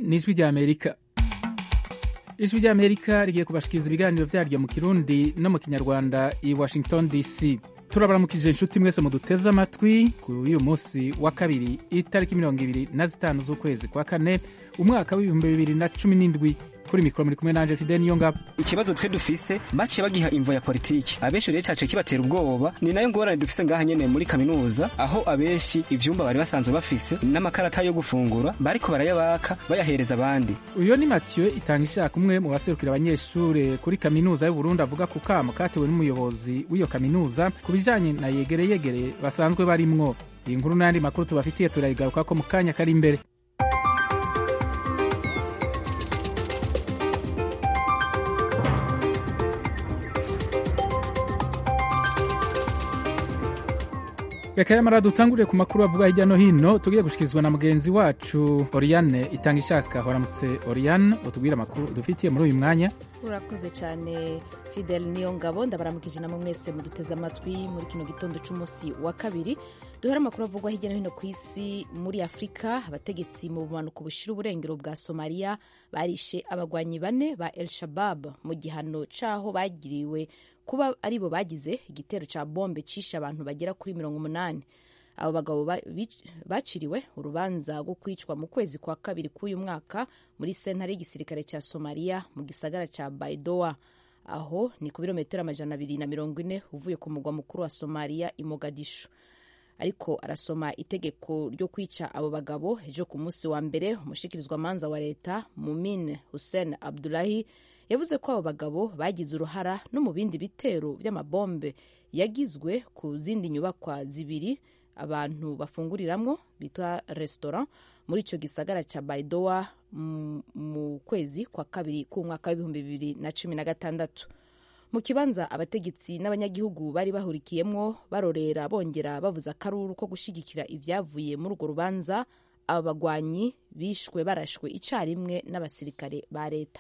ni ijwi ry'amerika ijwi ry'amerika rigiye kubashikiriza ibiganiro vyaryo mu kirundi no mu kinyarwanda i washington dc turabaramukije inshuti mwese muduteze amatwi kuri uyu munsi wa kabiri itariki mirongo ibiri na zitanu z'ukwezi kwa kane umwaka w'ibihumbi bibiri na cumi n'indwi kuri mikoro muri kumwe nanje fide niyo ngabo ikibazo twe dufise baciye bagiha imvo ya politiki abenshi rero cace kibatera ubwoba ni nayo ngorane dufise ngaha nyene muri kaminuza aho abenshi ivyumba bari basanzwe bafise n'amakarata yo gufungura bariko barayabaka bayahereza abandi uyo ni matiyo itanga ishaka umwe mu baserukira abanyeshure kuri kaminuza y'uburundi avuga ku kamo katewe n'umuyobozi w'iyo kaminuza ku bijanye na yegere yegere basanzwe barimwo iyi nkuru n'ayandi makuru tubafitiye turarigarukako mu kanya kari imbere reka yamara dutangurire ku makuru avuga hirya no hino tugiye gushikirizwa na mugenzi wacu oriane itanga ishaka horamutse oriane utubwire amakuru dufitiye muri uyu mwanya urakoze cyane fidel niyo ngabo ndabaramukije namwe mwese muduteze amatwi muri kino gitondo cy'umunsi wa kabiri duhera amakuru avugwa hirya no hino ku isi muri afurika abategetsi mu bumanuko bushira uburengero bwa somaliya barishe abagwanyi bane ba el shabab mu gihano c'aho bagiriwe kuba aribo bagize igitero ca bombe cishe abantu bagera kuri mirongo umunani abo bagabo baciriwe urubanza rwo kwicwa mu kwezi kwa kabiri k'uyu mwaka muri sentare y'igisirikare ca somaliya mu gisagara ca baidoa aho ni ku birometero amajana abiri na mirongo ine uvuye ku mugwa mukuru wa somaliya i mogadishu ariko arasoma itegeko ryo kwica abo bagabo ejo ku munsi wa mbere umushikirizwamanza wa leta mumin hussein abdulahi yavuze ko abo bagabo bagize uruhara no mu bindi bitero by'amabombe yagizwe ku zindi nyubakwa zibiri abantu bafunguriramwo bitwa restaurant muri ico gisagara ca baidoa mu kwezi kwa kabiri k'umwaka w'ibihumbi bibiri na cumi na gatandatu mu kibanza abategetsi n'abanyagihugu bari bahurikiyemwo barorera bongera bavuza akaruru ko gushigikira ivyavuye muri urwo rubanza aba bagwanyi bishwe barashwe icarimwe n'abasirikare ba leta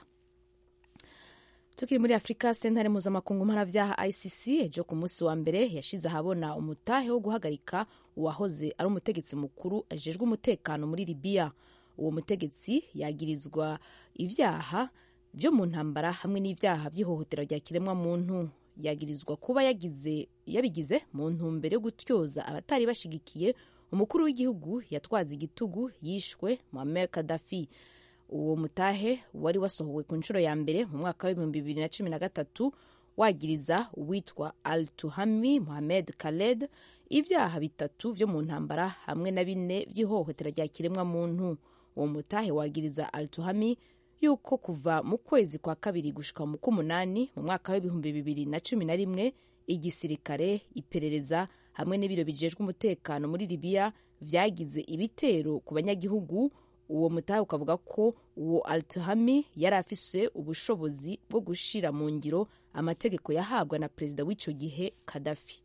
tukiri muri afurika sentare mpuzamakungu mpanavyaha icc ejo ku munsi wa mbere yashize ahabona umutahe wo guhagarika uwahoze ari umutegetsi mukuru ajejwe umutekano muri libiya uwo mutegetsi yagirizwa ivyaha vyo mu ntambara hamwe n'ivyaha vy'ihohotera rya kiremwa muntu yagirizwa kuba yagize yabigize mu ntumbero yo gutyoza abatari bashigikiye umukuru w'igihugu yatwaza igitugu yishwe muammar kadafi uwo mutahe wari wasohowe ku nshuro ya mbere mu mwaka w'ibihumbi bibiri na cumi na gatatu wagiriza uwitwa al tuhami mohamed khaled ibyaha bitatu vyo mu ntambara hamwe na bine vy'ihohotera rya kiremwa muntu uwo mutahe wagiriza al tuhami yuko kuva mu kwezi kwa kabiri gushika mu k'umunani mu mwaka w'ibihumbi bibiri na cumi na rimwe igisirikare iperereza hamwe n'ibiro bijejwe umutekano muri libiya vyagize ibitero ku banyagihugu uwo mutahe ukavuga ko uwo altihami yari afise ubushobozi bwo gushira mu ngiro amategeko yahabwa na perezida w'ico gihe kadafi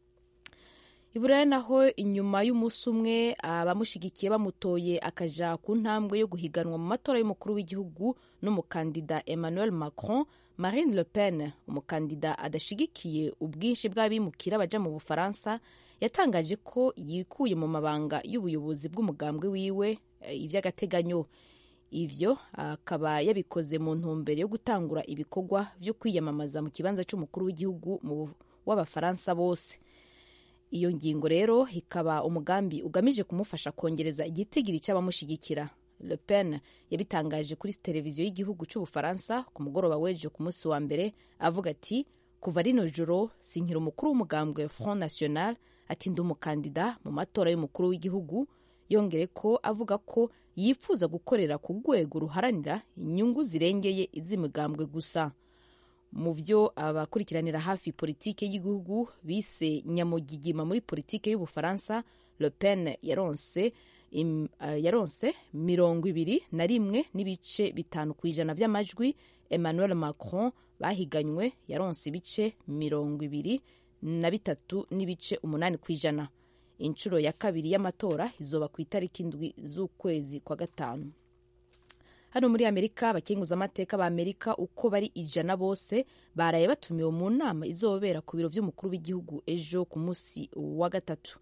iburaya naho inyuma y'umunsi umwe abamushigikiye bamutoye akaja ku ntambwe yo guhiganwa mu matora y'umukuru w'igihugu n'umukandida emmanuel macron marine le pen umukandida adashigikiye ubwinshi bw'abimukira baja mu bufaransa yatangaje ko yikuye mu mabanga y'ubuyobozi bw'umugambwe wiwe ivy'agateganyo ivyo akaba yabikoze mu ntumbero yo gutangura ibikorwa vyo kwiyamamaza mu kibanza c'umukuru w'igihugu w'abafaransa bose iyo ngingo rero ikaba umugambi ugamije kumufasha kongereza igitigiri c'abamushigikira le pen yabitangaje kuri televiziyo y'igihugu c'ubufaransa ku mugoroba w'ejo ku munsi wa mbere avuga ati kuva rino joro sinkira umukuru w'umugambwe front national ati ndi umukandida mu matora y'umukuru w'igihugu yongere ko avuga ko yifuza gukorera ku rwego ruharanira inyungu zirengeye iz'imigambwe gusa mu vyo abakurikiranira hafi politike y'igihugu bise nyamugigima muri politike y'ubufaransa le pen yaronse im, uh, yaronse mirongo ibiri na rimwe n'ibice bitanu ku ijana vy'amajwi emmanuel macron bahiganywe yaronse ibice mirongo ibiri na bitatu n'ibice umunani ku ijana inshuro ya kabiri y'amatora izoba ku itariki indwi z'ukwezi kwa gatanu hano muri amerika abakenguzamateka ba amerika uko bari ijana bose baraye batumiwe mu nama izobera ku biro vy'umukuru w'igihugu ejo ku munsi wa gatatu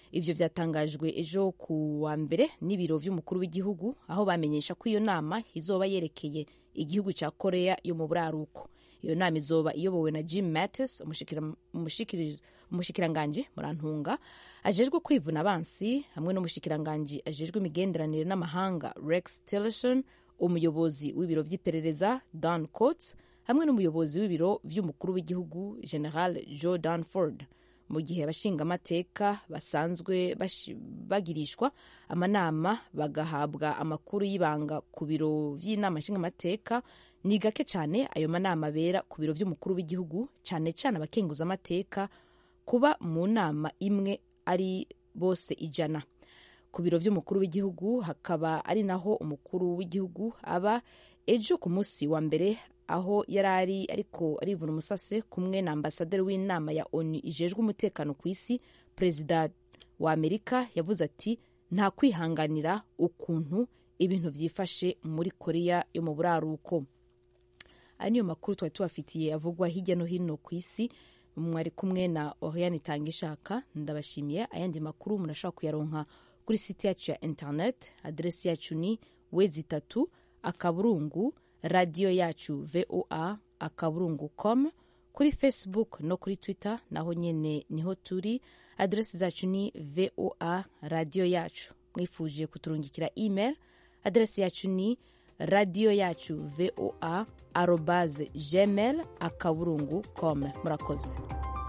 ivyo vyatangajwe ejo ku wa mbere n'ibiro vy'umukuru w'igihugu aho bamenyesha ko iyo nama izoba yerekeye igihugu ca korea yo mu buraruko iyo nama izoba iyobowe na jim mattis umushikiranganji murantunga ajejwe kwivuna abansi hamwe n'umushikiranganji ajejwe imigenderanire n'amahanga rex tillerson umuyobozi w'ibiro vy'iperereza dan coats hamwe n'umuyobozi w'ibiro vy'umukuru w'igihugu general joe danford mu gihe abashingamateka basanzwe bagirishwa amanama bagahabwa amakuru y'ibanga ku biro vy'inama nshingamateka ni gake cyane ayo manama abera ku biro vy'umukuru w'igihugu cyane cyane abakenguzamateka kuba mu nama imwe ari bose ijana ku biro vy'umukuru w'igihugu hakaba ari naho umukuru w'igihugu aba ejo ku munsi wa mbere aho yari ari ariko arivuna umusase kumwe na ambasaderi w'inama ya onu ijejwe umutekano ku isi perezida wa amerika yavuze ati nta kwihanganira ukuntu ibintu vyifashe muri korea yo mu buraruko aya niyo makuru twari tubafitiye avugwa hirya no hino ku isi mwari kumwe na oriane tangishaka ndabashimiye ayandi makuru murashobora kuyaronka kuri site yacu ya internet aderesi yacu ni wezi itatu akaburungu radiyo yacu voa akaburungu com kuri facebook no kuri twitter naho nyene niho turi aderesi zacu ni voa radiyo yacu mwifuje kuturungikira email aderesi yacu ni radiyo yacu voa arobaze gmail akaburungu com murakoze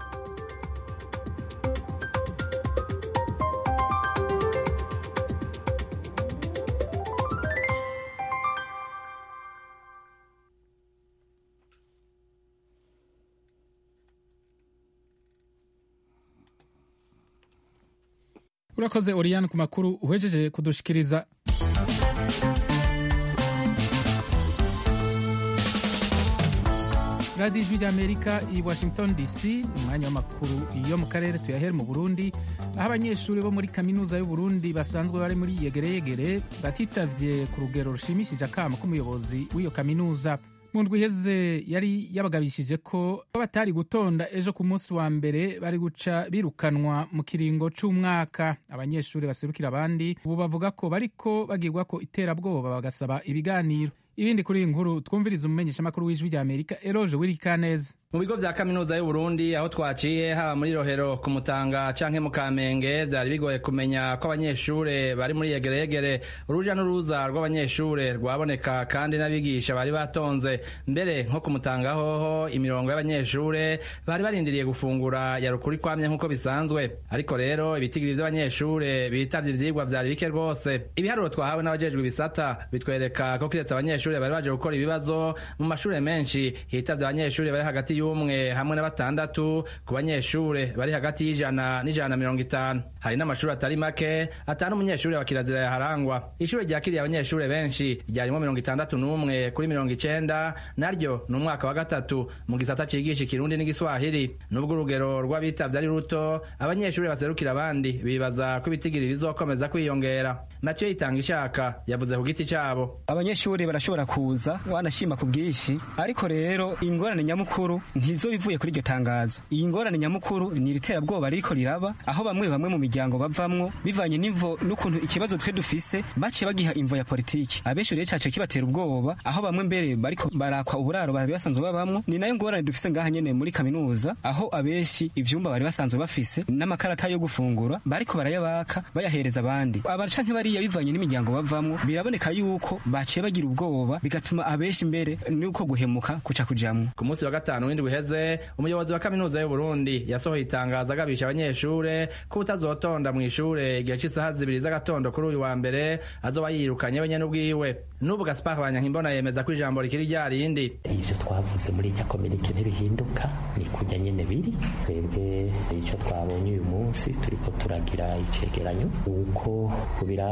urakoze oriyani ku makuru uhejeje kudushikiriza radiyo ijwi ry'amerika i washington dc umwanya w'amakuru yo mu karere tuyahere mu burundi aho abanyeshuri bo muri kaminuza y'uburundi basanzwe bari muri yegereyegere batitavye ku rugero rushimishije akamo k'umuyobozi w'iyo kaminuza mu ndwi iheze yari yabagabishije ko batari gutonda ejo ku munsi wa mbere bari guca birukanwa mu kiringo c'umwaka abanyeshuri baserukira abandi ubu bavuga ko bariko bagirwa ko iterabwoba bagasaba ibiganiro ibindi kuri iyi nkuru twumviriza umumenyeshamakuru w'ijwi rya amerika eroje wirikaneza mu bigo vya kaminuza y'uburundi aho twaciye haba muri rohero ku mutanga canke mu kamenge vyari bigoye kumenya ko abanyeshure bari muri yegereyegere uruja n'uruza rw'abanyeshure rwaboneka kandi n'abigisha bari batonze mbere nko ku mutanga hoho imirongo y'abanyeshure bari barindiriye gufungura yarukuri kwamye nk'uko bisanzwe ariko rero ibitigiri vy'abanyeshure bitavye ivyigwa vyari bike rwose ibiharuro twahawe n'abajejwe ibisata bitwereka ko kiretse abanyeshure bari baje gukora ibibazo mu mashure menshi hitavye abanyeshure bari hagati y'umwe hamwe na batandatu ku banyeshure bari hagati y'ijana n'ijana na mirongo itanu hari n'amashuri atari make atanu umunyeshure wa kirazira yaharangwa ishure ryakiriye abanyeshure benshi ryarimo mirongo itandatu n'umwe kuri mirongo icenda naryo ni umwaka wa gatatu mu gisata cigisha ikirundi n'igiswahili nubwo urugero rw'abitavye ari ruto abanyeshure baserukira abandi bibaza ko ibitigiri bizokomeza kwiyongera mathieu yitanga ishaka yavuze ku giti cabo abanyeshuri barashobora kuza wanashima ku bwinshi ariko rero ingorane nyamukuru ntizo bivuye kuri iryo tangazo iyi ngorane nyamukuru ni iriterabwoba ririko riraba aho bamwe bamwe mu miryango bavamwo bivanye n'imvo n'ukuntu ikibazo twe dufise baciye bagiha imvo ya politiki abenshi rero cace kibatera ubwoba aho bamwe mbere bariko barakwa uburaro bari basanzwe babamwo ni nayo ngorane dufise ngaha nyene muri kaminuza aho abenshi ivyumba bari basanzwe bafise n'amakarata yo gufungura bariko barayabaka bayahereza abandi aba canke bariya bivanye n'imiryango bavamwo biraboneka yuko baciye bagira ubwoba bigatuma abenshi mbere nuko guhemuka kuca kujamwo ku munsi wa gatanu w'indwi uheze umuyobozi wa kaminuza y'uburundi yasohoye itangazo agabisha abanyeshure ko utazotonda mu ishure igihe c'isaha zibiri z'agatondo kuri uyu wa mbere azoba yirukanye wenyene ubwiwe n'ubu gaspar banyankimbona yemeza ko ijambo rikiri rya rindi ivyo twavuze muri irya kominike ntibihinduka ni kurya nyene biri twebwe ico twabonye uyu munsi turiko turagira icegeranyo uko ku birasi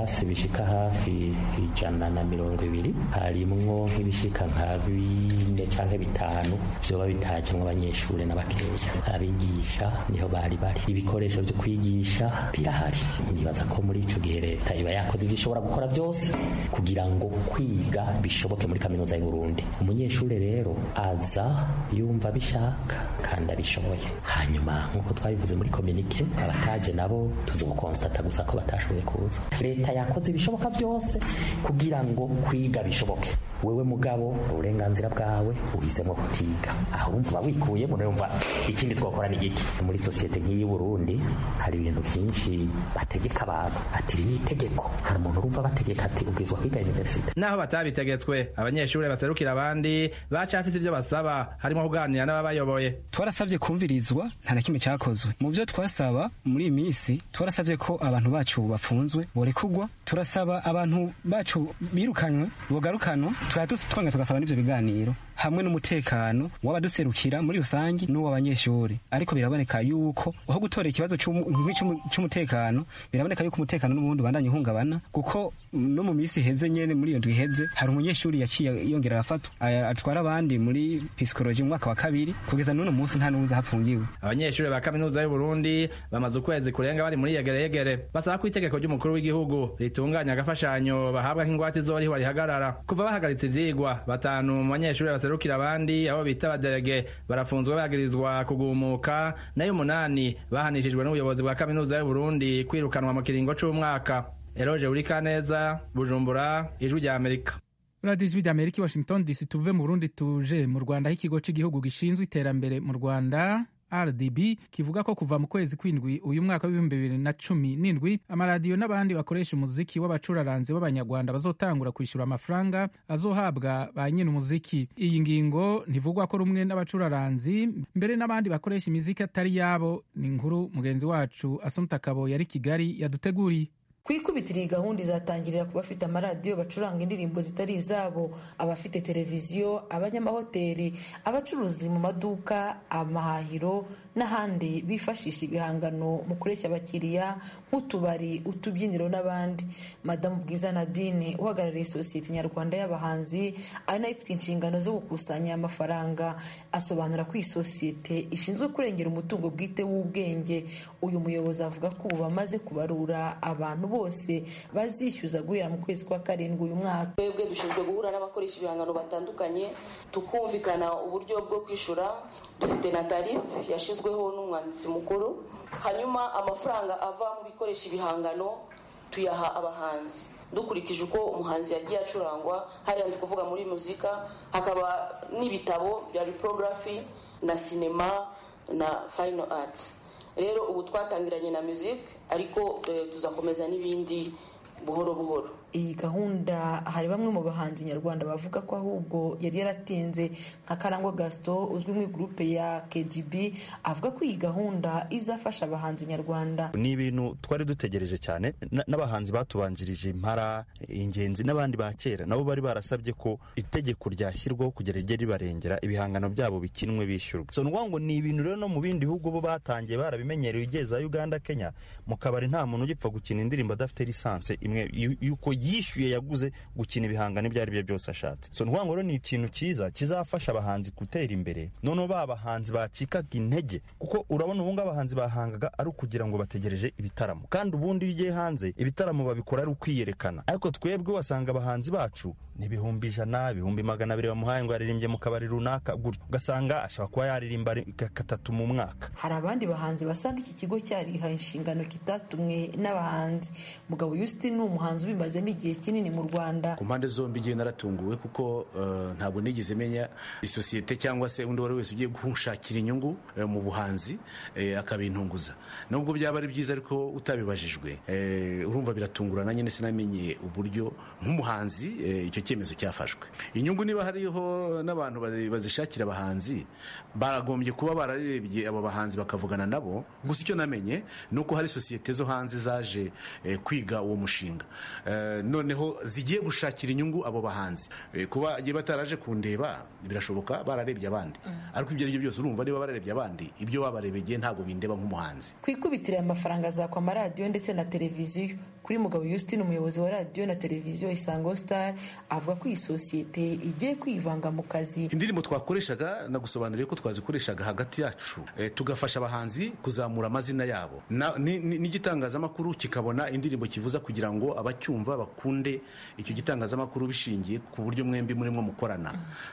ibirasi bishika hafi ijana na mirongo ibiri harimwo nk'ibishika nka bine canke bitanu vyoba bitajemwo abanyeshure n'abakeya abigisha niho bari bari ibikoresho vyo kwigisha birahari nibaza ko muri ico gihe leta iba yakoze ivyo ishobora gukora vyose kugira ngo kwiga bishoboke muri kaminuza y'u Burundi umunyeshure rero aza yumva bishaka kandi abishoboye hanyuma nk'uko twabivuze muri kominike abataje nabo tuzokonsitata gusa ko batashoboye kuza leta yakoze ibishoboka byose kugira ngo kwiga bishoboke wewe mugabo uburenganzira bwawe uhisemo kutiga aho urumva wikuyemo urumva ikindi twakora ni giki muri sosiyete nk'iyi Burundi hari ibintu byinshi bategeka abantu ati iri ni itegeko hari umuntu urumva bategeka ati ubwizwa kwiga universite naho batabitegetswe abanyeshuri baserukira abandi bacafise ivyo basaba harimo kuganira n'ababayoboye twarasabye kumvirizwa nta na kimwe cyakozwe mu byo twasaba muri iyi minsi twarasabye ko abantu bacu bafunzwe borekugwa turasaba abantu bacu birukanywe bogarukanwa tukaba twongera tugasaba n'ivyo biganiro hamwe n'umutekano w'abaduserukira muri rusange n'uw'abanyeshuri ariko biraboneka yuko aho gutora ikibazo cy'umutekano biraboneka yuko umutekano n'ubundi ubandanya uhungabana kuko no mu minsi iheze nyene muri iyo ndwi iheze hari umunyeshuri yaciye yongera arafatwa atwara abandi muri pisikoloji mu mwaka wa kabiri kugeza n'uno munsi nta n'uwuzi hafungiwe abanyeshuri ba kaminuza y'u Burundi bamaze ukwezi kurenga bari muri yegereyegere basaba ko itegeko ry'umukuru w'igihugu ritunganya agafashanyo bahabwa nk'ingwate izoriho rihagarara kuva bahagaritse ivyigwa batanu mu banyeshuri baserukira abandi abo bita abaderege barafunzwe bagirizwa kugumuka nayo umunani bahanishijwe n'ubuyobozi bwa kaminuza y'u Burundi kwirukanwa mu kiringo c'umwaka eroje urikaneza bujumbura ijwi rya amerika radiyo ijwi rya amerika i washington dc tuve mu burundi tuje mu rwanda aho ikigo cy'igihugu gishinzwe iterambere mu rwanda rdb kivuga ko kuva mu kwezi kw'indwi uyu mwaka w'ibihumbi bibiri na cumi n'indwi amaradiyo n'abandi bakoresha umuziki w'abacuraranzi b'abanyarwanda bazotangura kwishyura amafaranga azohabwa ba nyine umuziki iyi ngingo ntivugwa ko rumwe n'abacuraranzi mbere n'abandi bakoresha imiziki atari yabo ni inkuru mugenzi wacu asumta kabo yari kigali yaduteguriye ku ikubitiro iyi gahunda izatangirira ku bafite amaradiyo bacuranga indirimbo zitari izabo abafite televiziyo abanyamahoteli abacuruzi mu maduka amahahiro n'ahandi bifashisha ibihangano mu kureshya abakiriya nk'utubari utubyiniro n'abandi madamu bwiza nadine uhagarariye sosiyete nyarwanda y'abahanzi ari nayo ifite inshingano zo gukusanya amafaranga asobanura ko iyi sosiyete ishinzwe kurengera umutungo bwite w'ubwenge uyu muyobozi avuga ko ubu bamaze kubarura abantu bose bazishyuza guhera mu kwezi kwa karindwi uyu mwaka twebwe dushinzwe guhura n'abakoresha ibihangano batandukanye tukumvikana uburyo bwo kwishyura dufite na tarifu yashyizweho n'umwanditsi mukuru hanyuma amafaranga ava mu bikoresha ibihangano tuyaha abahanzi dukurikije uko umuhanzi yagiye acurangwa hariya ndi kuvuga muri muzika hakaba n'ibitabo bya biporogarafi na sinema na fayino ati rero ubu twatangiranye na music ariko tuzakomeza n'ibindi buhoro buhoro iyi gahunda hari bamwe mu bahanzi nyarwanda bavuga ko ahubwo yari yaratinze nka karangwa gaston uzwi mu gurupe ya kgb avuga ko iyi gahunda izafasha abahanzi nyarwanda ni ibintu twari dutegereje cyane n'abahanzi batubanjirije impara ingenzi n'abandi ba kera nabo bari barasabye ko itegeko ryashyirwaho kugira rijye ribarengera ibihangano byabo bikinwe bishyurwa so ngo ni ibintu rero no mu bindi bihugu bo batangiye barabimenyereye ugeza uganda kenya mu kabari nta muntu ugipfa gukina indirimbo adafite lisansi imwe yuko yishyuye yaguze gukina ibihangano ibyo ari byo byose ashatse so ngo rero ni ikintu cyiza kizafasha abahanzi gutera imbere noneho ba bahanzi bacikaga intege kuko urabona ubu ngubu abahanzi bahangaga ari ukugira ngo bategereje ibitaramo kandi ubundi iyo ugiye hanze ibitaramo babikora ari ukwiyerekana ariko twebwe wasanga abahanzi bacu ni ibihumbi ijana ibihumbi magana abiri bamuhaye ngo yaririmbye mu kabari runaka gutyo ugasanga ashobora kuba yaririmba gatatu mu mwaka hari abandi bahanzi basanga iki kigo cyarihaye inshingano kitatumwe n'abahanzi mugabo yusiti ni umuhanzi ubimazemo igihe kinini mu rwanda ku mpande zombi igihe naratunguwe kuko ntabwo nigeze menya isosiyete cyangwa se undi uwo ari wese ugiye gushakira inyungu mu buhanzi akabintunguza nubwo byaba ari byiza ariko utabibajijwe urumva biratungurana nyine sinamenye uburyo nk'umuhanzi icyo cyemezo cyafashwe inyungu niba hariho n'abantu bazishakira abahanzi baragombye kuba bararebye abo bahanzi bakavugana nabo gusa icyo namenye ni uko hari sosiyete zo hanze zaje kwiga uwo mushinga noneho zigiye gushakira inyungu abo bahanzi kuba bataraje kundeba birashoboka bararebye abandi ariko ibyo ari byo byose urumva niba bararebye abandi ibyo babarebeye ntabwo bindeba nk'umuhanzi ku ikubitiro amafaranga azakwa amaradiyo ndetse na televiziyo kuri mugabo Justine umuyobozi wa radiyo na televiziyo isango star avuga ko iyi sosiyete igiye kwivanga mu kazi indirimbo twakoreshaga nagusobanuriye ko twazikoreshaga hagati yacu e, tugafasha abahanzi kuzamura amazina yabo n'igitangazamakuru kikabona indirimbo kivuza kugira ngo abacyumva bakunde icyo gitangazamakuru bishingiye ku buryo mwembi murimo mukorana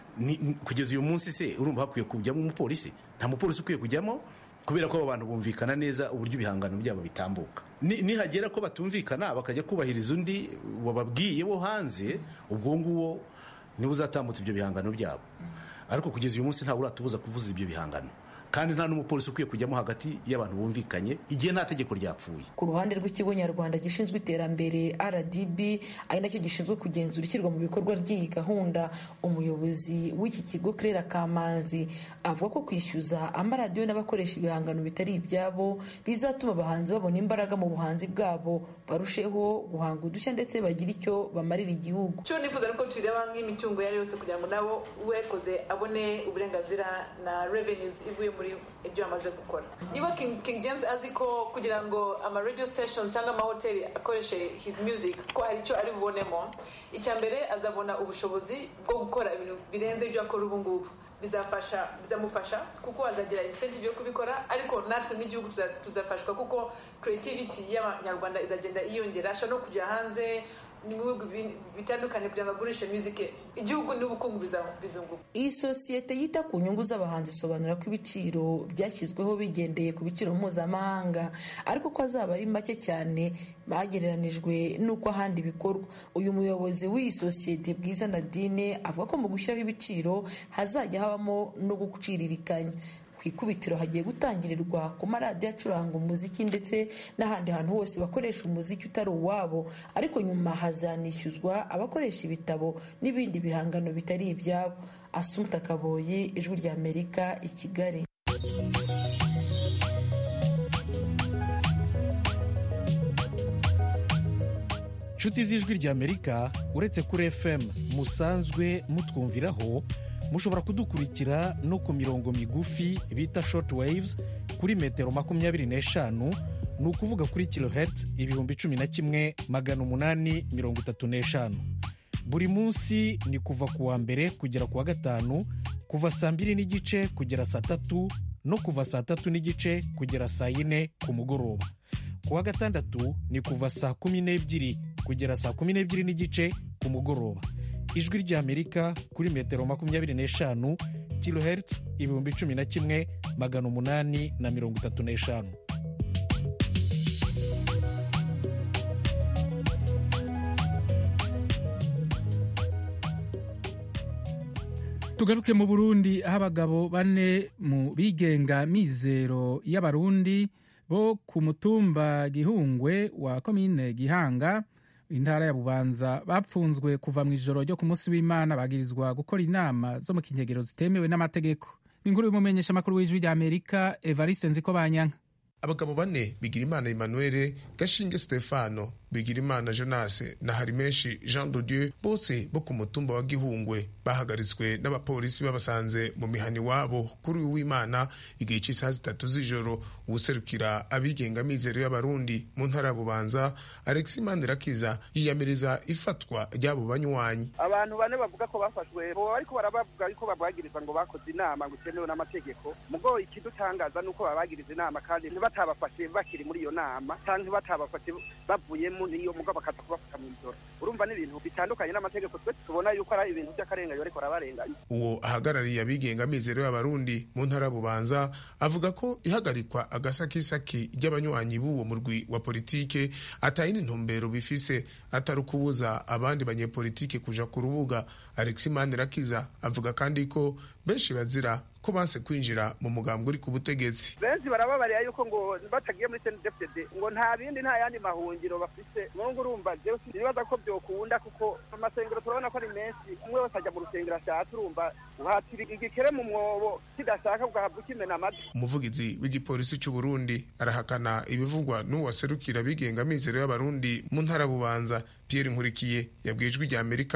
kugeza uyu munsi se urumva hakwiye kujyamo umupolisi nta mupolisi ukwiye kujyamo kubera ko abo bantu bumvikana neza uburyo ibihangano byabo bitambuka nihagera ko batumvikana bakajya kubahiriza undi wababwiye wo hanze ubwo nguwo niwe uzatambutsa ibyo bihangano byabo ariko kugeza uyu munsi ntawe uratubuza kuvuza ibyo bihangano kandi nta n'umupolisi ukwiye kujyamo hagati y'abantu bumvikanye igihe nta tegeko ryapfuye ku ruhande rw'ikigo nyarwanda gishinzwe iterambere rdb ari nacyo gishinzwe kugenzura ishyirwa mu bikorwa ry'iyi gahunda umuyobozi w'iki kigo kerera kamanzi avuga ko kwishyuza amaradiyo n'abakoresha ibihangano bitari ibyabo bizatuma abahanzi babona imbaraga mu buhanzi bwabo barusheho guhanga udushya ndetse bagire icyo bamarira igihugu cyo nifuza nuko tureba nk'imitungo iyo ari yose kugira ngo nabo uwekoze abone uburenganzira na revenues ivuye muri ibyo bamaze gukora niba king james azi ko kugira ngo ama radio station cyangwa amahoteli akoreshe his music ko hari icyo ari bubonemo icya mbere azabona ubushobozi bwo gukora ibintu birenze ibyo akora ubu ngubu bizafasha bizamufasha kuko azagira incentive yo kubikora ariko natwe nk'igihugu tuzafashwa kuko creativity y'abanyarwanda izagenda yiyongera ashobora no kujya hanze mu bihugu bitandukanye kugira ngo agurishe muzike igihugu n'ubukungu bizunguka iyi sosiyete yita ku nyungu z'abahanzi isobanura ko ibiciro byashyizweho bigendeye ku biciro mpuzamahanga ariko ko azaba ari make cyane bagereranijwe n'uko ahandi bikorwa uyu muyobozi w'iyi sosiyete bwiza nadine avuga ko mu gushyiraho ibiciro hazajya habamo no guciririkanya ku ikubitiro hagiye gutangirirwa ku maradiyo acuranga umuziki ndetse n'ahandi hantu hose bakoresha umuziki utari uwabo ariko nyuma hazanishyuzwa abakoresha ibitabo n'ibindi bihangano bitari ibyabo asumta kaboyi ijwi rya amerika i kigali inshuti z'ijwi rya amerika uretse kuri fm musanzwe mutwumviraho mushobora kudukurikira no ku mirongo migufi bita short waves kuri metero makumyabiri n'eshanu ni ukuvuga kuri kilohertz ibihumbi cumi na kimwe magana umunani mirongo itatu n'eshanu buri munsi ni kuva ku wa mbere kugera ku wa gatanu kuva saa mbiri n'igice kugera saa tatu no kuva saa tatu n'igice kugera saa yine ku mugoroba ku wa gatandatu ni kuva saa kumi n'ebyiri kugera saa kumi n'ebyiri n'igice ku mugoroba ijwi ry'amerika kuri metero makumyabiri n'eshanu kilohertz ibihumbi cumi na kimwe magana umunani na mirongo itatu n'eshanu tugaruke mu burundi aho abagabo bane mu bigenga mizero y'abarundi bo ku mutumba gihungwe wa komine gihanga intara ya bubanza bapfunzwe kuva mu ijoro ryo ku munsi w'imana bagirizwa gukora inama zo mu kinyegero zitemewe n'amategeko ni inkuru y'umumenyeshamakuru w'ijwi rya amerika evariste nziko banyanka abagabo bane bigirimana emmanuel gashinge stefano bigirimana jonase na harimenshi jean de dieu bose bo ku mutumba wa gihungwe bahagaritswe n'abapolisi babasanze mu mihani wabo kuri uyu w'imana igihe cy'isaha zitatu z'ijoro uwuserukira abigenga mizero y'abarundi mu ntara ya bubanza alexi mandirakiza yiyamiriza ifatwa ry'abo banywanyi abantu bane bavuga ko bafashwe bo ariko barabavuga yuko babagiriza ngo bakoze inama ngo itemewe n'amategeko mugo ikidutangaza ni uko babagiriza inama kandi ntibatabafashe bakiri muri iyo nama cyangwa batabafashe bavuyemo niyo mugabo bakaza kubafata mu ijoro urumva n'ibintu bitandukanye n'amategeko twe tubona yuko ari ibintu by'akarenganyo ariko barabarenganya uwo ahagarariye abigenga mizero y'abarundi mu ntara bubanza avuga ko ihagarikwa agasakisaki ry'abanywanyi b'uwo murwi wa politike atayindi ntumbero bifise atari ukubuza abandi banyepolitike kuja ku rubuga alexi manirakiza avuga kandi ko benshi bazira ko banse kwinjira mu mugambwe uri ku butegetsi benshi barababarira yuko ngo batagiye muri CNDD-FDD ngo nta bindi nta yandi mahungiro bafise nubwo urumva jewe sinibaza ko byokunda kuko amasengero turabona ko ari menshi umwe wese ajya mu rusengero ashatse urumva uhatira igikere mu mwobo kidashaka ugahabwa ukimena amatwi umuvugizi w'igipolisi cy'u Burundi arahakana ibivugwa n'uwaserukira abigenga mizero y'abarundi mu ntara bubanza Pierre Nkurikiye yabwiye ijwi rya Amerika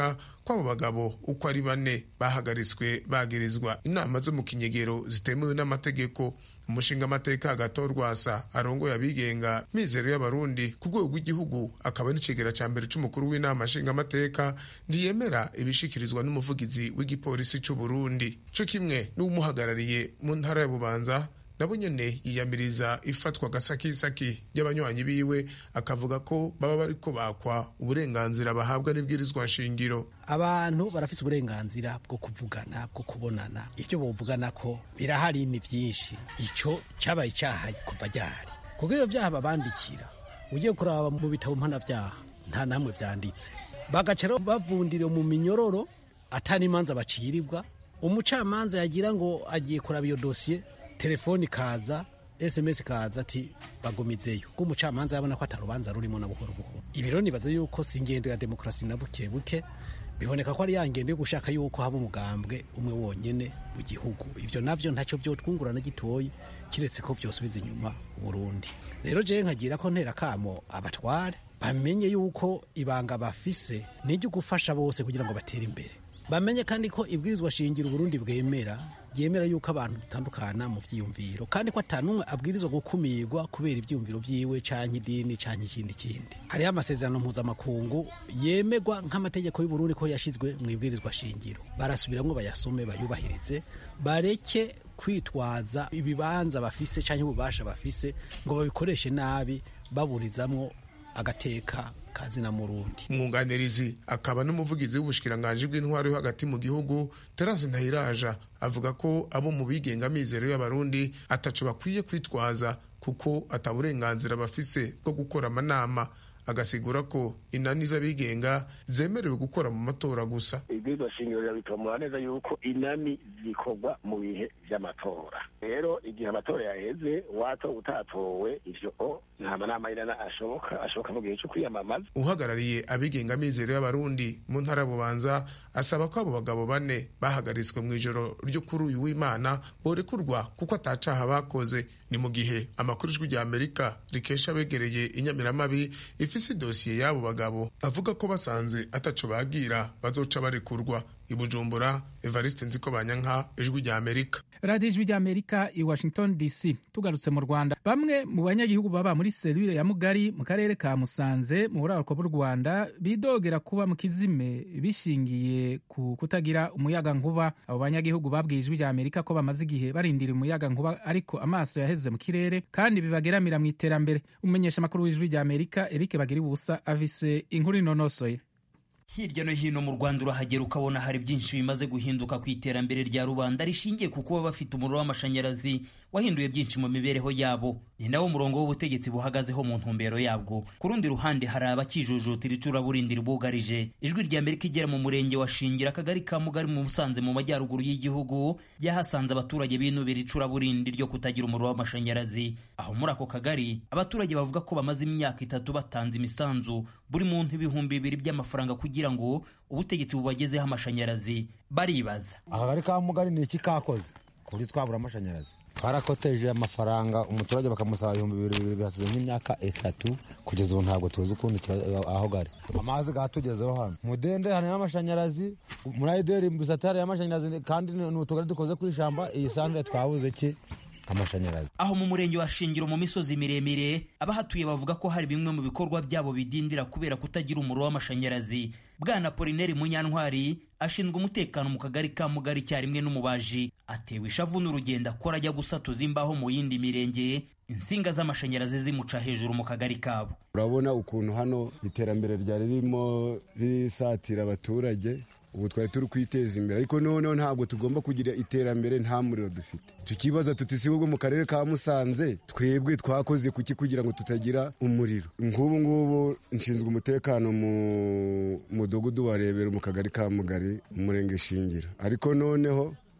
ko abo bagabo uko ari bane bahagaritswe bagirizwa inama zo mu kinyegero zitemewe n'amategeko umushinga amateka agato rwasa arongoye abigenga mizero y'abarundi ku rwego rw'igihugu akaba n'icegera ca mbere c'umukuru w'inama nshingamateka ntiyemera ibishikirizwa n'umuvugizi w'igipolisi c'uburundi co kimwe n'uwumuhagarariye mu ntara ya bubanza nabo nyene yiyamiriza ifatwa gasakisaki ry'abanywanyi biwe akavuga ko baba bariko bakwa uburenganzira bahabwa n'ibwirizwa nshingiro abantu barafise uburenganzira bwo kuvugana bwo kubonana ibyo bovugana ko birahari ni byinshi icyo cyabaye icyaha kuva ryahari kuko iyo byaha babandikira ugiye kuraba mu bitabo mpanabyaha nta namwe byanditse bagaca bavundire mu minyororo atari imanza bacirirwa umucamanza yagira ngo agiye kuraba iyo dosiye telefoni kaza sms kaza ati bagumizeyo ko umucamanza yabona ko atarubanza rurimo na buhoro buhoro ibiro nibaza yuko si ingendo ya demokarasi na buke buke biboneka ko ari ya ngendo yo gushaka yuko haba umugambwe umwe wonyene mu gihugu ivyo navyo ntacyo vyotwungurana gitoyi kiretse ko vyosubiza inyuma uburundi rero jewe nkagira ko ntera kamo abatware bamenye yuko ibanga bafise niryo gufasha bose kugira ngo batere imbere bamenye kandi ko ibwirizwa shingiro uburundi bwemera ryemera yuko abantu dutandukana mu vyiyumviro kandi ko atanumwe abwirizwa gukumirwa kubera ivyiyumviro vyiwe canke idini canke ikindi kindi hariho amasezerano mpuzamakungu yemerwa nk'amategeko y'uburundi ko yashizwe mu ibwirizwa shingiro barasubiramwo bayasome bayubahirize bareke kwitwaza ibibanza bafise canke ububasha bafise ngo babikoreshe nabi baburizamwo agateka kazina murundi umwunganirizi akaba n'umuvugizi w'ubushikiranganji bw'intwaro yo hagati mu gihugu terence ntayiraja avuga ko abo mu bigenga mizero y'abarundi ataco bakwiye kwitwaza kuko ataburenganzira bafise bwo gukora amanama agasigura ko inani z'abigenga zemerewe gukora mu matora gusa ibwirizwa shingiro rirabitomora neza yuko inani zikorwa mu bihe vy'amatora rero igihe amatora yaheze wato utatowe ivyo o nta manama y'inana ashoboka ashoboka mu gihe co kwiyamamaza uhagarariye abigenga mizero y'abarundi mu ntara bubanza asaba ko abo bagabo bane bahagaritswe mu ijoro ryo kuri uyu w'imana borekurwa kuko atacaha bakoze ni mu gihe amakuru ijwi rya amerika rikesha abegereye inyamiramabi ifise idosiye y'abo bagabo avuga ko basanze ataco bagira bazoca barekurwa i bujumbura evariste nziko banyanka ijwi rya amerika radiyo ijwi ry'amerika i washington dc tugarutse mu rwanda bamwe mu banyagihugu baba muri serire ya mugari mu karere ka musanze mu buraruko bw'u rwanda bidogera kuba mu kizime bishingiye ku kutagira umuyaga nkuba abo banyagihugu babwiye ijwi rya amerika ko bamaze igihe barindira umuyaga nkuba ariko amaso yaheze mu kirere kandi bibageramira mu iterambere umumenyesha amakuru w'ijwi rya amerika eric bagira ubusa avise inkuru inonosoye hirya no hino mu rwanda urahagera ukabona hari byinshi bimaze guhinduka ku iterambere rya rubanda rishingiye ku kuba bafite umuriro w'amashanyarazi wahinduye byinshi mu mibereho yabo ni nawo murongo w'ubutegetsi buhagazeho mu ntumbero yabwo ku rundi ruhande hari abakijujutira icuraburindi ribugarije ijwi rya amerika igera mu murenge wa shingira akagari ka mugari mu musanze mu majyaruguru y'igihugu yahasanze abaturage binubira icuraburindi ryo kutagira umuriro w'amashanyarazi aho muri ako kagari abaturage bavuga ko bamaze imyaka itatu batanze imisanzu buri muntu ibihumbi bibiri by'amafaranga kugira ngo ubutegetsi bubagezeho amashanyarazi baribaza akagari ka mugari ni iki kakoze ku buryo twabura amashanyarazi twarakoteje amafaranga umuturage bakamusaba ibihumbi bibiri bibiri bihasize nk'imyaka itatu kugeza ubu ntabwo tuzi ukuntu aho gari amazi gatugezeho hano mudende harimo amashanyarazi muri ayideri bisatari y'amashanyarazi kandi ni utugari dukoze ku ishamba iyi sandire twabuze ki amashanyarazi aho mu murenge wa shingiro mu misozi miremire abahatuye bavuga ko hari bimwe mu bikorwa byabo bidindira kubera kutagira umuriro w'amashanyarazi bwana polineri munyantwari ashinzwe umutekano mu kagari ka mugari icyarimwe n'umubaji atewe ishavu n'urugendo akora ajya gusatuza imbaho mu yindi mirenge insinga z'amashanyarazi zimuca hejuru mu kagari kabo urabona ukuntu hano iterambere ryari ririmo risatira abaturage ubu twari turi kwiteza imbere ariko noneho ntabwo tugomba kugira iterambere nta muriro dufite tukibaza tuti si ubwo mu karere ka musanze twebwe twakoze kuki kugira ngo tutagira umuriro nk'ubu ngubu nshinzwe umutekano mu mudugudu wa rebero mu kagari ka mugari umurenge shingiro ariko noneho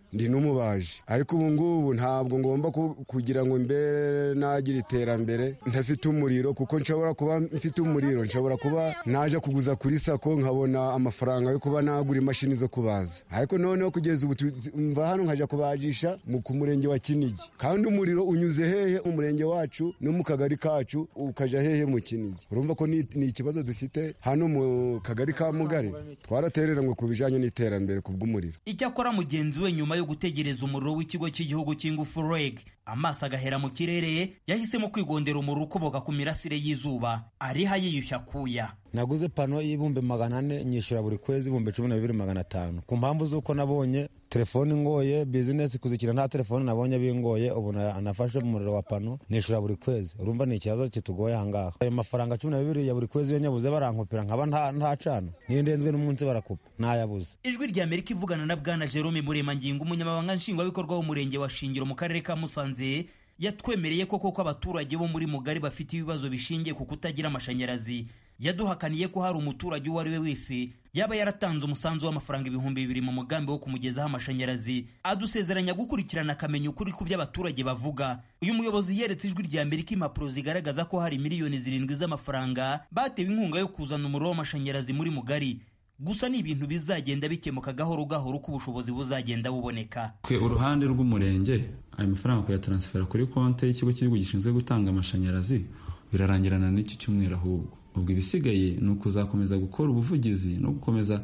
ndi n'umubaji ariko ubu ngubu ntabwo ngomba kugira ngo mbere nagira iterambere ntafite umuriro kuko nshobora kuba mfite umuriro nshobora kuba naje kuguza kuri sako nkabona amafaranga yo kuba nagura imashini zo kubaza ariko noneho kugeza ubu mva hano nkajya kubajisha ku murenge wa kinigi kandi umuriro unyuze hehe mu murenge wacu no mu kagari kacu ukajya hehe mu kinigi urumva ko ni ikibazo dufite hano mu kagari ka mugari twaratereranywe ku bijyanye n'iterambere ku bw'umuriro icyakora mugenzi we nyuma yo gutegereza umuriro w'ikigo cy'igihugu cy'ingufu reg amaso agahera mu kirere yahisemo kwigondera umuriro ukomoka ku mirasire y'izuba ariho yiyushya kuya naguze pano y'ibihumbi magana ane nyishyura buri kwezi ibihumbi cumi na bibiri magana atanu ku mpamvu z'uko nabonye telefone ingoye bizinesi kuzikira nta telefone nabonye bingoye ubu nafashe umuriro wa pano nishyura buri kwezi urumva ni ikibazo kitugoye ahangaha ayo mafaranga cumi na bibiri ya buri kwezi iyo nyabuze barankupira nkaba ntacana niyo ndenzwe n'umunsi barakupa ntayabuze ijwi rya amerika ivugana na bwana jerome muremangingo umunyamabanga nshingwabikorwa w'umurenge wa shingiro mu karere ka musanze yatwemereye ko koko abaturage bo muri mugari bafite ibibazo bishingiye ku kutagira amashanyarazi yaduhakaniye ko hari umuturage uwo ari we wese yaba yaratanze umusanzu w'amafaranga ibihumbi bibiri mu mugambi wo kumugezaho amashanyarazi adusezeranya gukurikirana akamenya ukuri ku byo abaturage bavuga uyu muyobozi yeretse ijwi rya amerika impapuro zigaragaza ko hari miliyoni zirindwi z'amafaranga batewe inkunga yo kuzana umuriro w'amashanyarazi muri mugari gusa ni ibintu bizagenda bikemuka gahoro gahoro uko ubushobozi buzagenda buboneka twe uruhande rw'umurenge ayo mafaranga kuyataransifera kuri konti y'ikigo cy'igihugu gishinzwe gutanga amashanyarazi birarangirana n'iki cyumweru ahubwo ubwo ibisigaye ni ukuzakomeza gukora ubuvugizi no gukomeza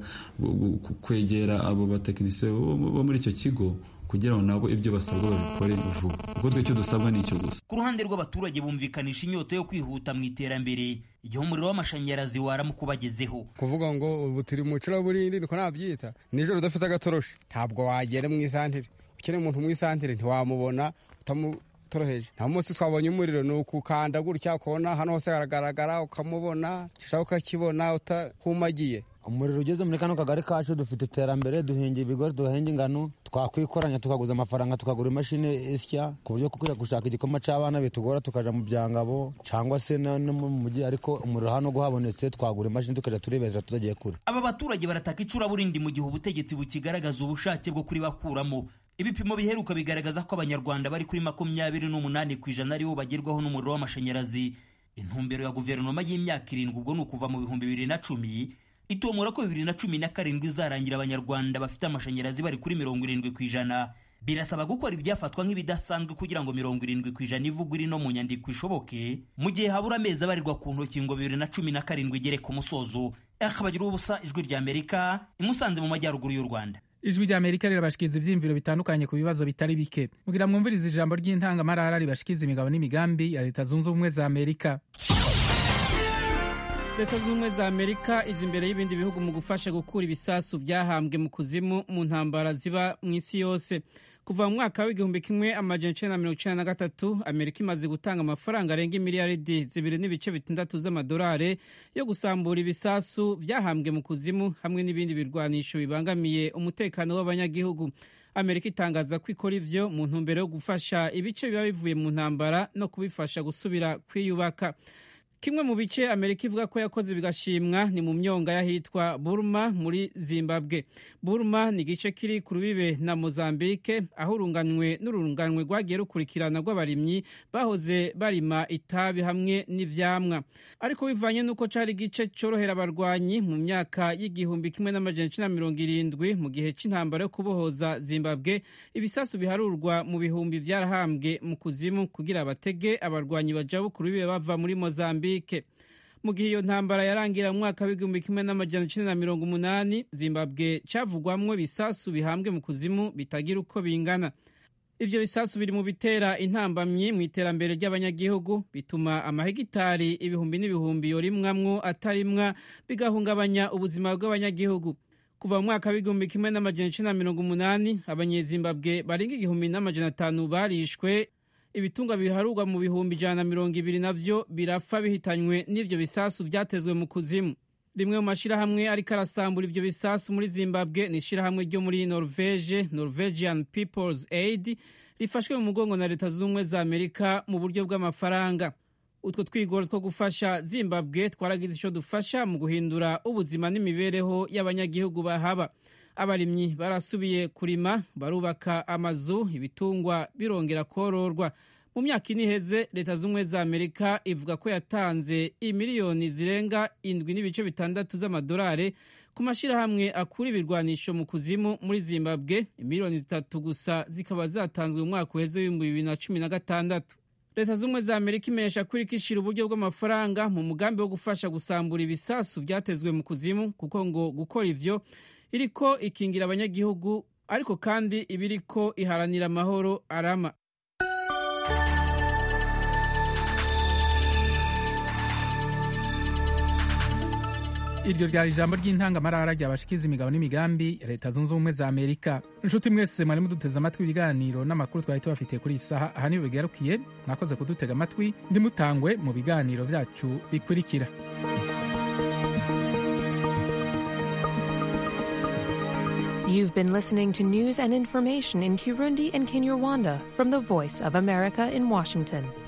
kwegera abo batekinisiye bo muri icyo kigo kugira ngo nabo ibyo basabwa babikore vuba kuko twe icyo dusabwa ni icyo gusa ku ruhande rw'abaturage bumvikanisha inyota yo kwihuta mu iterambere igihe umuriro w'amashanyarazi waramuka ubagezeho kuvuga ngo ubu turi mu icuraburindi niko nabyita nijoro udafite agatoroshi ntabwo wagera mu isantere ukeneye umuntu mu isantere ntiwamubona utamutoroheje nta munsi twabonye umuriro ni ukukanda gutya ukabona hano hose haragaragara ukamubona ushaka ukakibona utahumagiye umuriro ugeze muri kano kagari kacu dufite iterambere duhinga ibigori duhinga ingano twakwikoranya tukaguza amafaranga tukagura imashini isya ku buryo kujya gushaka igikoma cy'abana bitugora tukaja mu byangabo cyangwa se no mu mujyi ariko umuriro hano guhabonetse twagura imashini tukajya turebesha tutagiye kure aba baturage barataka icuraburindi mu gihe ubutegetsi bukigaragaza ubushake bwo kuribakuramo ibipimo biheruka bigaragaza ko abanyarwanda bari kuri makumyabiri n'umunani ku ijana aribo bagerwaho n'umuriro w'amashanyarazi intumbero ya guverinoma y'imyaka irindwi ubwo ni ukuva mu bihumbi bibiri na cumi itomora ko bibiri na cumi na karindwi izarangira abanyarwanda bafite amashanyarazi bari kuri mirongo irindwi ku ijana birasaba gukora ibyafatwa nk'ibidasanzwe kugira ngo mirongo irindwi ku ijana ivugwa iri no mu nyandiko ishoboke mu gihe habura amezi abarirwa ku ntoki ngo bibiri na cumi na karindwi igere ku musozo akabagira ubusa ijwi rya amerika imusanze mu majyaruguru y'u rwanda ijwi rya amerika rirabashikiriza ivyiyumviro bitandukanye ku bibazo bitari bike mugira mwumviriza ijambo ry'intangamarara ribashikiza imigabo n'imigambi ya leta zunze ubumwe za amerika leta zunze ubumwe za amerika izi imbere y'ibindi bihugu mu gufasha gukura ibisasu byahambwe mu kuzimu mu ntambara ziba mu isi yose kuva mu mwaka w'igihumbi kimwe amajana icenda na mirongo icenda na gatatu amerika imaze gutanga amafaranga arenga imiliyaridi zibiri n'ibice bitandatu z'amadolari yo gusambura ibisasu byahambwe mu kuzimu hamwe n'ibindi birwanisho bibangamiye umutekano w'abanyagihugu amerika itangaza ko ikora ivyo mu ntumbero yo gufasha ibice biba bivuye mu ntambara no kubifasha gusubira kwiyubaka kimwe mu bice amerika ivuga ko yakoze bigashimwa ni mu myonga y'ahitwa burma muri zimbabwe burma ni igice kiri ku rubibe na mozambike aho urunganwe n'urunganwe rwagiye rukurikirana rw'abarimyi bahoze barima itabi hamwe n'ivyamwa ariko bivanye n'uko cari igice corohera abarwanyi mu myaka y'igihumbi kimwe n'amajana icenda mirongo irindwi mu gihe c'intambara yo kubohoza zimbabwe ibisasu biharurwa mu bihumbi vyarahambwe mu kuzimu kugira batege abarwanyi bajabu ku rubibe bava muri mozambike mu gihe iyo ntambara yarangira mu mwaka w'igihumbi kimwe n'amajana icenda na mirongo umunani zimbabwe cavugwamwo ibisasu bihambwe mu kuzimu bitagira uko bingana ivyo bisasu biri mu bitera intambamyi mu iterambere ry'abanyagihugu bituma amahegitari ibihumbi n'ibihumbi yorimwamwo atarimwa bigahungabanya ubuzima bw'abanyagihugu kuva mu mwaka w'igihumbi kimwe n'amajana icenda na mirongo umunani abanyezimbabwe barenga igihumbi n'amajana atanu barishwe ibitunga biharurwa mu bihumbi ijana na mirongo ibiri navyo birapfa bihitanywe n'ivyo bisasu vyatezwe mu kuzimu rimwe mu mashirahamwe ariko arasambura ivyo bisasu muri zimbabwe ni ishirahamwe ryo muri norvege norwegian peoples aid rifashwe mu mugongo na leta zunze ubumwe za amerika mu buryo bw'amafaranga utwo twigoro two gufasha zimbabwe twaragize ico dufasha mu guhindura ubuzima n'imibereho y'abanyagihugu bahaba abarimyi barasubiye kurima barubaka amazu ibitungwa birongera kororwa mu myaka ine iheze leta z'ubumwe za amerika ivuga ko yatanze imiliyoni zirenga indwi n'ibice bitandatu z'amadolari ku mashyirahamwe akura ibirwanisho mu kuzimu muri zimbabwe imiliyoni zitatu gusa zikaba zatanzwe mu mwaka uheze w'ibihumbi bibiri na cumi na gatandatu leta z'ubumwe za amerika imenyesha ko iriko ishira uburyo bw'amafaranga mu mugambi wo gufasha gusambura ibisasu byatezwe mu kuzimu kuko ngo gukora ivyo iriko ikingira abanyagihugu ariko kandi iba iriko iharanira amahoro arama iryo ryari ijambo ry'intangamarara ryabashikiza imigabo n'imigambi ya leta zunze ubumwe za amerika inshuti mwese mwari muduteze amatwi ibiganiro n'amakuru twari tubafitiye kuri iyi saha aha niyo bigarukiye mwakoze kudutega amatwi ndimutangwe mu biganiro byacu bikurikira You've been listening to news and information in Kirundi and Kinyarwanda from the Voice of America in Washington.